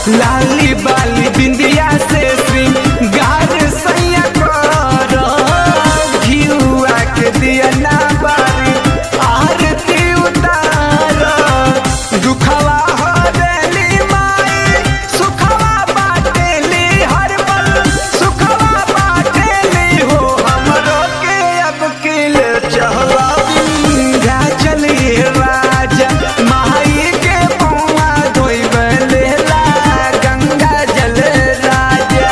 लाली बाली बिंदिया से श्रृंगार सैया कर घिउआ के दिया ना बारी आरती उतार दुखवा हो देली माई सुखवा बाटेली हर पल सुखवा बाटेली हो हमरो के अब किल चहला विंध्या चली राजा माई के पौआ धोइबे लेला गंगा जल राजा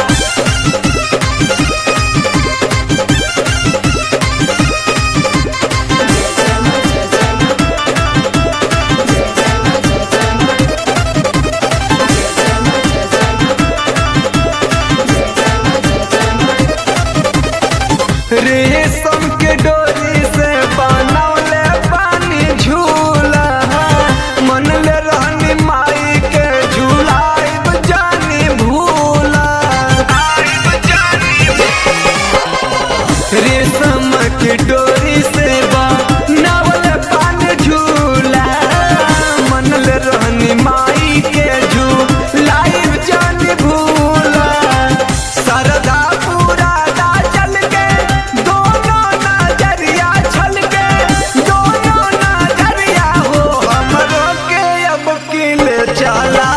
रेशम के डोरी से बनौले पानी झूला मन ले रहनी माई के झूलाइब जानी भूला रेशम के डोरी से बनौले पानी झूला मन ले रहनी माई के झूलाइब जानी भूला सरदा पूरा दा चल के दोनों नजरिया छल के दोनों नजरिया हो हमरो के अब किल चला